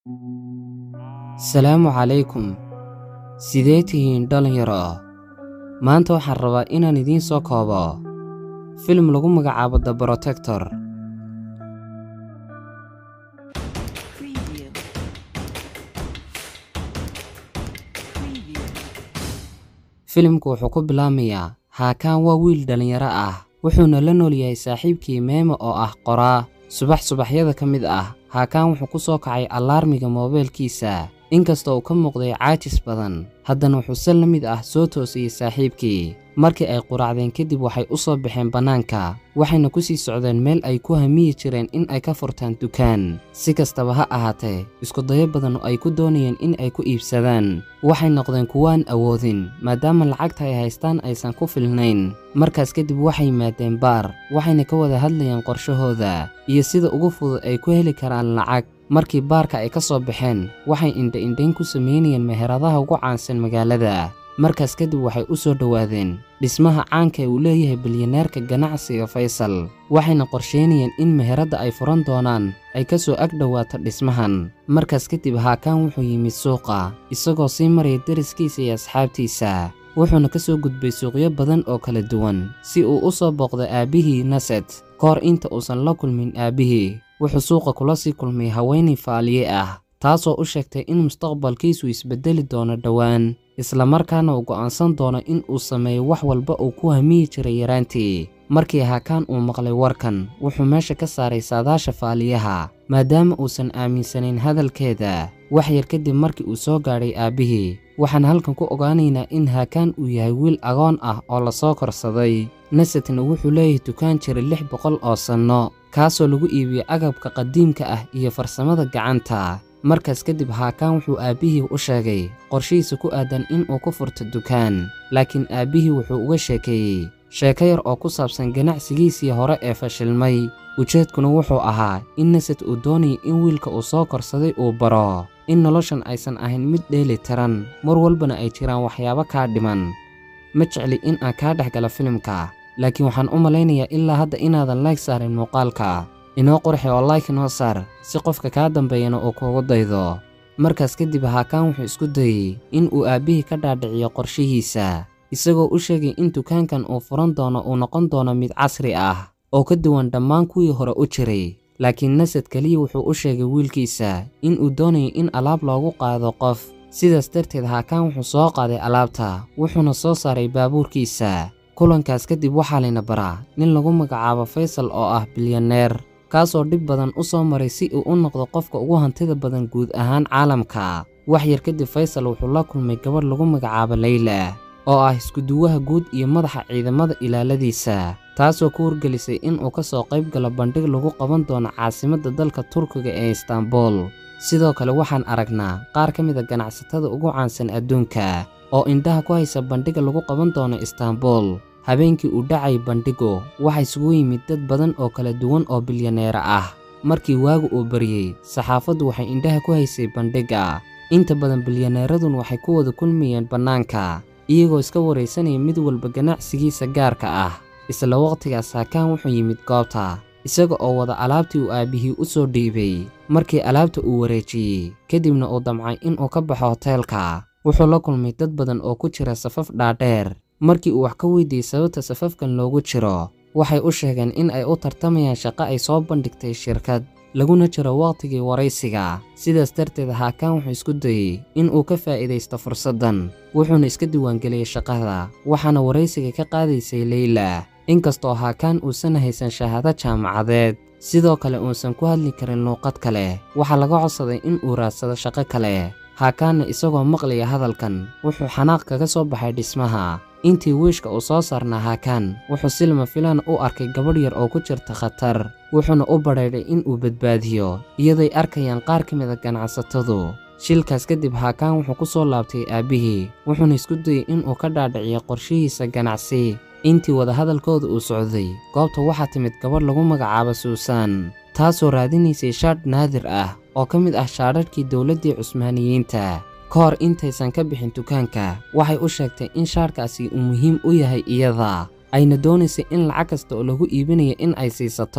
salaamu calaykum sidee tihiin dhallinyaro maanta waxaan rabaa inaan idiin soo koobo filim lagu magacaabo the brotector Preview. Preview. filimku wuxuu ku bilaamayaa haakaan waa wiil dhallinyaro ah wuxuuna la nool yahay saaxiibkii meema oo ah qoraa subax subaxyada ka mid ah haakaan wuxuu ku soo kacay allaarmiga moobeelkiisa inkastoo uu ka muuqday caajis badan haddana wuxuu si la mid ah soo toosiyey saaxiibkii markii ay quraacdeen kadib waxay u soo baxeen bannaanka waxayna ku sii socdeen meel ay ku hamiyi jireen in ay ka furtaan dukaan si kastaba ha ahaatee iskudayo badan oo ay ku doonayeen in ay ku iibsadaan waxay noqdeen kuwaan awoodin maadaama lacagta ay haystaan aysan ku filnayn markaas kadib waxay yimaadeen baar waxayna ka wada hadlayeen qorshahooda iyo sida ugu fudud ay ku heli karaan lacag markii baarka ay ka soo baxeen waxay indha-indhayn ku samaynayeen meheradaha ugu caansan magaalada markaas kadib waxay u soo dhowaadeen dhismaha caanka ee uu leeyahay bilyaneerka ganacsiga faysal waxayna qorsheynayeen in meheradda ay furan doonaan ay ka soo ag dhowaato dhismahan markaas kadib haakaan wuxuu yimid suuqa isagoo sii maraya deriskiisa iyo asxaabtiisa wuxuuna ka soo gudbay suuqyo badan oo kala duwan si uu u soo booqdo aabbihii naset ka hor inta uusan la kulmin aabbihii wuxuu suuqa kula sii kulmay haweenay faaliye ah taasoo u sheegtay in mustaqbalkiisu isbeddeli doono dhowaan islamarkaana uu go'aansan doono in uu sameeyo wax walba uu ku hamiyi jiray yaraantii markii haakaan uu maqlay warkan wuxuu meesha ka saaray saadaasha faaliyaha maadaama uusan aaminsanayn hadalkeeda wax yar kadib markii uu soo gaadhay aabbihii waxaan halkan ku ogaanaynaa in haakaan uu yahay wiil agoon ah oo lasoo korsaday nasetna wuxuu leeyahay dukaan jira lix boqol oo sanno kaasoo lagu iibiyey agabka qadiimka ah iyo farsamada gacanta markaas kadib haakaan wuxuu aabbihii u sheegay qorshihiisa ku aadan in uu ku furto dukaan laakiin aabbihii wuxuu uga sheekeeyey sheeko yar oo ku saabsan ganacsigiisii hore ee fashilmay ujeedkuna wuxuu ahaa in naset uu doonayay in wiilka uu soo korsaday uu baro in noloshan aysan ahayn mid dheeli tiran mar walbana ay jiraan waxyaabo kaa dhiman ma jecli in aan kaa dhex gala filimka laakiin waxaan u malaynayaa ilaa hadda inaadan layg saarin muuqaalka inoo qurxi oo layk noo saar si qofka kaa dambeeyana uu kuugu daydo markaas kadib haakaan wuxuu isku dayey in uu aabbihii ka dhaadhiciyo qorshihiisa isagoo u sheegay in dukaankan uu furan doono uu noqon doono mid casri ah oo ka duwan dhammaan kuwii hore u jiray laakiin nasad keliya wuxuu u sheegay wiilkiisa in uu doonayo in alaab loogu qaado qof sidaas darteed haakaan wuxuu soo qaaday alaabta wuxuuna soo saaray baabuurkiisa kulankaas kadib waxaa layna baraa nin lagu magacaabo faysal oo ah bilyaneer kaasoo dhib badan u soo maray si uu u noqdo qofka ugu hantida badan guud ahaan caalamka wax yar kadib faysal wuxuu la kulmay gabadh lagu magacaabo leyla oo ah iskuduwaha guud iyo madaxa ciidamada ilaaladiisa taasoo ku wargelisay in uu ka soo qayb galo bandhig lagu qaban doono caasimadda dalka turkiga ee istaanbul sidoo kale waxaan aragnaa qaar ka mid a ganacsatada ugu caansan adduunka oo indhaha ku haysa bandhiga lagu qaban doono istaanbul habeenkii uu dhacay bandhigu waxaa isugu yimid dad badan oo kala duwan oo bilyaneera ah markii waagu uu baryey saxaafaddu waxay indhaha ku haysay bandhigga inta badan bilyaneeradun waxay ku wada kulmayeen bannaanka iyagoo iska waraysanaya mid walba ganacsigiisa gaarka ah isla waqtigaas haakaan wuxuu yimid goobta isaga oo wada alaabtii uu aabbihii u soo dhiibay markii alaabta uu wareejiyey kadibna uu damcay inuu ka baxo hoteelka wuxuu la kulmay dad badan oo ku jira safaf dhaadheer markii uu wax ka weydiiyey sababta safafkan loogu jiro waxay u sheegeen in ay u tartamayaan shaqo ay soo bandhigtay shirkad laguna jiro wakhtigii waraysiga sidaas darteed haakaan wuxuu isku dayey in uu ka faa'iidaysto fursaddan wuxuuna iska diiwaangeliyey shaqada waxaana waraysiga ka qaadaysay leyla inkastoo haakaan uusan haysan shahaado jaamacadeed sidoo kale uusan ku hadli karin luuqad kale waxaa laga codsaday in uu raadsado shaqo kale haakaanna isagoo maqlaya hadalkan wuxuu xanaaq kaga soo baxay dhismaha intii wiishka uu soo saarnaa haakaan wuxuu si lama filaan u arkay gabadh yar oo ku jirta khatar wuxuuna u badhaydhay in uu badbaadiyo iyaday arkayaan qaar ka mid a ganacsatadu shilkaas kadib haakaan wuxuu ku soo laabtay aabbihii wuxuuna isku dayey inuu ka dhaadhiciyo qorshihiisa ganacsi intii wadahadalkooda uu socday goobta waxaa timid gabadh lagu magacaabo suusan taasoo raadinaysay shaadh naadir ah oo ka mid ah shaadhadhkii dowladdii cusmaaniyiinta ka hor intaysan ka bixin dukaanka waxay u sheegtay in shaadhkaasi uu muhiim u yahay iyada ayna doonaysay in lacag kasta oo lagu iibinayo in ay siisato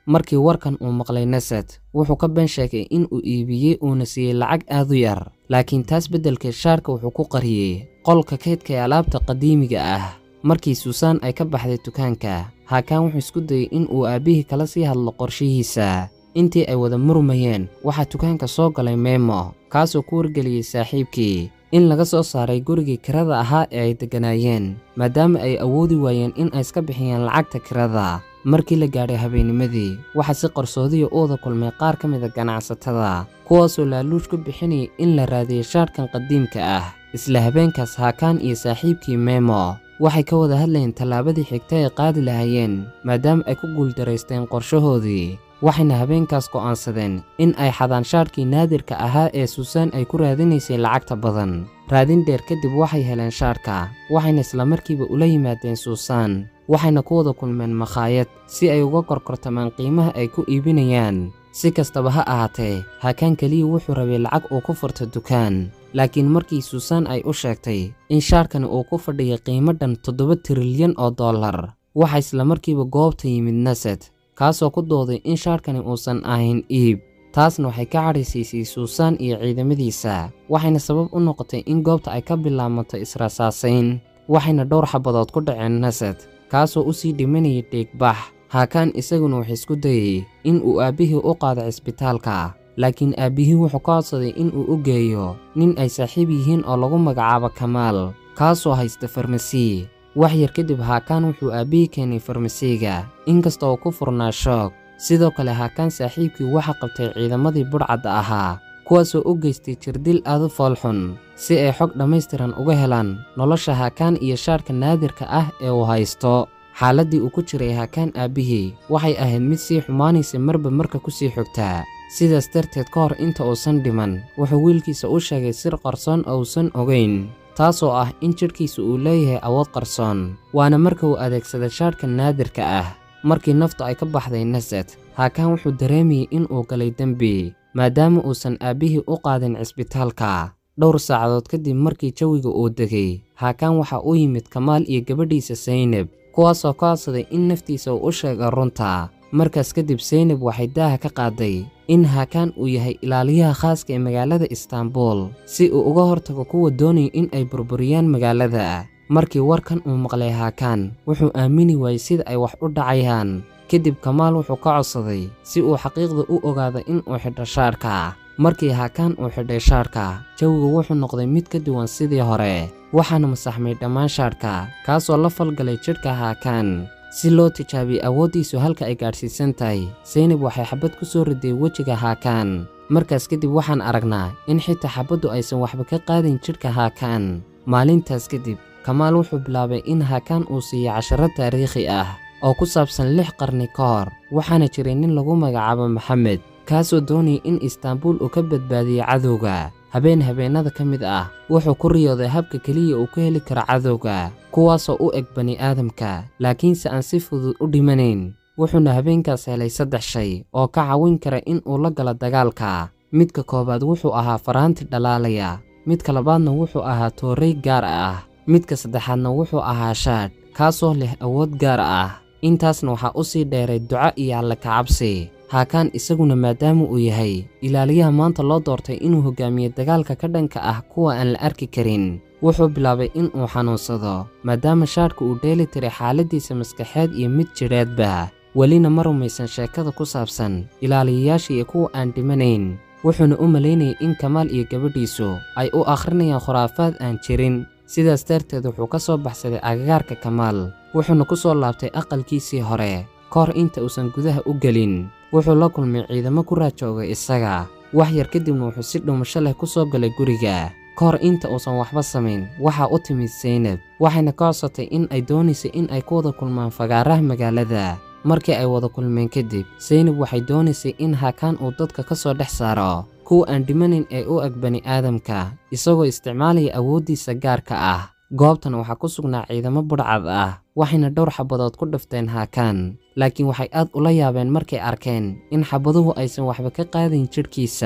markii warkan uu maqlay nasad wuxuu ka been sheegay in uu iibiyey uuna siiyey lacag aad u yar laakiin taas beddelkeed shaarka wuxuu ku qariyey qolka kaydka ee alaabta qadiimiga ah markii suusan ay ka baxday dukaanka haakaan wuxuu isku dayey in uu aabbihii kala sii hadlo qorshihiisa intii ay wada murmayeen waxaa dukaanka soo galay meemo kaasoo ku wargeliyey saaxiibkii in laga soo saaray gurigii kirada ahaa ee ay degganaayeen maadaama ay awoodi waayeen in ay iska bixiyaan lacagta kirada markii la gaadhay habeennimadii waxaa si qarsoodiya u wada kulmay qaar ka mida ganacsatada kuwaasoo laaluush ku bixinayay in la raadiyey shaadhkan qadiimka ah isla habeenkaas haakaan iyo saaxiibkii meemo waxay ka wada hadlayeen tallaabadii xigta ay qaadi lahaayeen maadaama ay ku guuldaraysteen qorshahoodii waxayna habeenkaas go'aansadeen in ay xadaan shaadhkii naadirka ahaa ee suusan ay ku raadinaysay lacagta badan raadin dheer kadib waxay heleen shaadhka waxayna islamarkiiba ula yimaadeen suusan waxayna ku wada kulmeen makhaayad si ay uga korkortamaan qiimaha ay ku iibinayaan si kastaba ha ahaatee haakaan keliya wuxuu rabay lacag uu ku furto dukaan laakiin markii suusan ay u sheegtay in shaadhkani uu ku fadhiyay qiimo dhan toddoba tirilyan oo dollar waxaa islamarkiiba goobta yimid nasad kaasoo ku dooday in shaadhkani uusan ahayn iib taasna waxay ka cadhaysiisay suusan iyo ciidamadiisa waxayna sabab u noqotay in goobta ay ka bilaabato israsaasayn waxayna dhowr xabadood ku dhaceen nasad kaasoo u sii dhimanayay dhiigbax haakaan isaguna wuxuu isku dayey in uu aabbihii u qaado cisbitaalka laakiin aabbihii wuxuu ka codsaday in uu u geeyo nin ay saaxiib yihiin oo lagu magacaabo kamaal kaasoo haysta farmasi wax yar kadib haakaan wuxuu aabbihii keenay farmasiga inkasta oo ku furnaa shoog sidoo kale haakaan saaxiibkii waxa qabtay ciidamadii budhcadda ahaa kuwaasoo u geystay jirdil aad u foolxun si ay xog dhammaystiran uga helaan nolosha haakaan iyo shaadhka naadirka ah ee uu haysto xaaladdii uu ku jiray haakaan aabbihii waxay ahayd mid sii xumaanaysa marba marka ku sii xogtaa sidaas darteed ka hor inta uusan dhiman wuxuu wiilkiisa u sheegay sir qarsoon ousan ogayn taasoo ah in jidhkiisa uu leeyahay awood qarsoon waana marka uu adeegsaday shaadhka naadirka ah markii naftu ay ka baxday nasad haakaan wuxuu dareemayey in uu galay dembi maadaama uusan aabbihii u qaadin cisbitaalka dhowr saacadood kadib markii jawiga uu degay haakaan waxaa u yimid kamaal iyo gabadhiisa saynab kuwaasoo ka codsaday in naftiisa uu u sheego runta markaas kadib saynab waxay daaha ka qaaday in haakaan uu yahay ilaaliyaha khaaska ee magaalada istaanbul si uu uga hortago kuwa doonaya in ay burburiyaan magaalada markii warkan uu maqlay haakaan wuxuu aamini waayey sida ay wax u dhacayaan kadib kamaal wuxuu ka codsaday si uu xaqiiqda u ogaado in uu xidho shaadhka markii haakaan uu xidhay shaadhka jawigu wuxuu noqday mid ka duwan sidii hore waxaana masaxmay dhammaan shaadhka kaasoo la falgalay jidhka haakaan si loo tijaabiyey awooddiisu halka ay gaadhsiisan tahay saynab waxay xabad ku soo riday wejiga haakaan markaas kadib waxaan aragnaa in xitaa xabaddu aysan waxba ka qaadin jidhka haakaan maalintaas kadib kamaal wuxuu bilaabay in haakaan uu siiyo casharo taariikhi ah oo ku saabsan lix qarni ka hor waxaana jiray nin lagu magacaabo maxamed kaasoo doonayay in istaanbul uu ka badbaadiyo cadowga habeen habeennada ka mid ah wuxuu ku riyooday habka keliya uu ku heli karo cadowga kuwaasoo u eg bani'aadamka laakiinse aan si fudud u dhimanayn wuxuuna habeenkaas helay saddex shay oo ka caawin kara in uu la galo dagaalka midka koowaad wuxuu ahaa faraanti dhalaalaya midka labaadna wuxuu ahaa toorey gaar ah midka saddexaadna wuxuu ahaa shaadh kaasoo leh awood gaar ah intaasna waxaa u sii dheeray duco iyo alle kacabsi haakaan isaguna maadaama uu yahay ilaaliyaha maanta loo doortay inuu hogaamiyo dagaalka ka dhanka ah kuwa aan la arki karin wuxuu bilaabay in uu xanuunsado maadaama shaadhka uu dheeli tiray xaaladdiisa maskaxeed iyo mid jidheedba welina ma rumaysan sheekada ku saabsan ilaaliyayaasha iyo kuwa aan dhimanayn wuxuuna u malaynayay in kamaal iyo gabadhiisu ay u akhrinayaan khuraafaad aan jirin sidaas darteed wuxuu ka soo baxsaday agagaarka kamaal wuxuuna ku soo laabtay aqalkiisii hore ka hor inta uusan gudaha u gelin wuxuu la kulmay ciidamo ku raajoogay isaga wax yar kadibna wuxuu si dhuumasho leh ku soo galay guriga ka hor inta uusan waxba samayn waxaa u timid saynab waxayna ka codsatay in ay doonaysay in ay ku wada kulmaan fagaaraha magaalada markii ay wada kulmeen kadib saynab waxay doonaysay in haakaan uu dadka ka soo dhex saaro kuwa aan dhimanayn ee u eg bani'aadamka isagoo isticmaalaya awooddiisa gaarka ah goobtan waxaa ku sugnaa ciidamo budhcad ah waxayna dhowr xabadood ku dhifteen haakaan laakiin waxay aad ula yaabeen markay arkeen in xabaduhu aysan waxba ka qaadayn jidhkiisa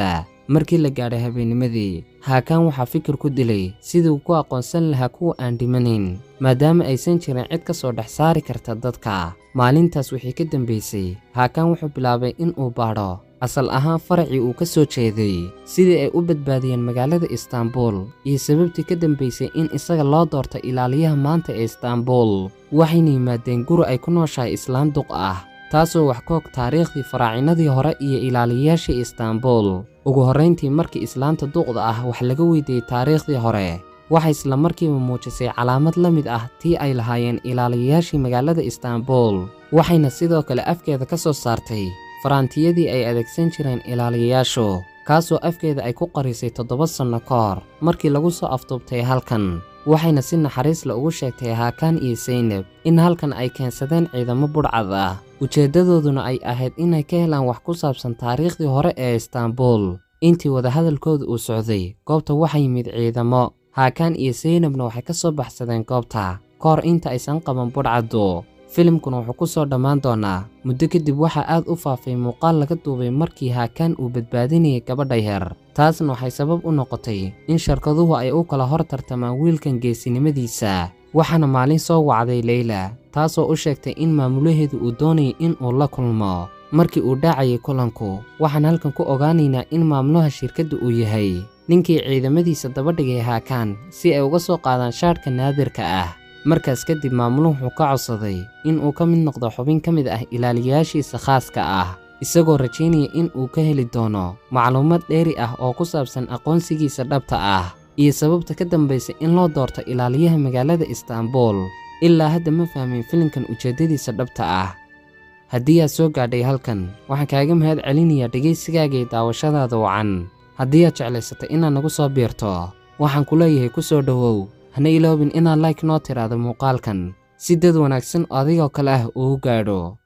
markii la gaadhay habeennimadii haakaan waxaa fikir ku dilay sidii uu ku aqoonsan lahaa kuwa aan dhimanayn maadaama aysan jirin cid ka soo dhex saari karta dadka maalintaas wixii ka dambaysay haakaan wuxuu bilaabay in uu baadho asal ahaan faracii uu ka soo jeeday sidii ay u badbaadiyeen magaalada istaanbul iyo sababtii ka dambaysay in isaga loo doorto ilaaliyaha maanta ee istaanbul waxayna yimaadeen guri ay ku nooshahay islaan duq ah taasoo wax ka og taariikhdii faraacinadii hore iyo ilaaliyayaashii istaanbul ugu horrayntii markii islaanta duqda ah wax laga weydiiyey taariikhdii hore waxay isla markiiba muujisay calaamad la mid ah tii ay lahaayeen ilaaliyayaashii magaalada istaanbul waxayna sidoo kale afkeeda ka soo saartay faraantiyadii ay adeegsan jireen ilaaliyayaashu kaasoo afkeeda ay ku qarisay toddoba sanno ka hor markii lagu soo afduubtay halkan waxayna si naxariis la ugu sheegtay haakaan iyo saynab in halkan ay keensadeen ciidamo budhcad ah ujeeddadooduna ay ahayd inay ka helaan wax ku saabsan taariikhdii hore ee istaanbul intii wadahadalkooda uu socday goobta waxaa yimid ciidamo haakaan iyo saynabna waxay ka soo baxsadeen goobta ka hor inta aysan qaban budhcaddu filimkuna wuxuu ku soo dhammaan doonaa muddo kadib waxaa aad u faafay muuqaal laga duubay markii haakaan uu badbaadinayay gabadha yar taasna waxay sabab u noqotay in sharkaduhu ay u kala hor tartamaan wiilkan geesinimadiisa waxaana maalin soo wacday leyla taasoo u sheegtay in maamulaheedu uu doonayay in uu la kulmo markii uu dhaacayay kulanku waxaan halkan ku ogaanaynaa in maamulaha shirkadda uu yahay ninkii ciidamadiisa dabadhigay haakaan si ay uga soo qaadaan shaadhka naadirka ah markaas kadib maamuluhu wuxuu ka codsaday in uu ka mid noqdo xubin ka mid ah ilaaliyayaashiisa khaaska ah isagoo rajaynaya in uu ka heli doono macluumad dheeri ah oo ku saabsan aqoonsigiisa dhabta ah iyo sababta ka dambaysa in loo doorto ilaaliyaha magaalada istaanbul ilaa hadda ma fahmin filimkan ujeeddadiisa dhabta ah haddii aad soo gaadhay halkan waxaan kaaga mahad celinayaa dhegaysigaaga iyo daawashadaada wacan haddii aad jeclaysatay inaad nagu soo biirto waxaan ku leeyahay ku soo dhowow hana iloobin inaad like noo tiraahdo muuqaalkan si dad wanaagsan oo adigoo kale ah uu gaadho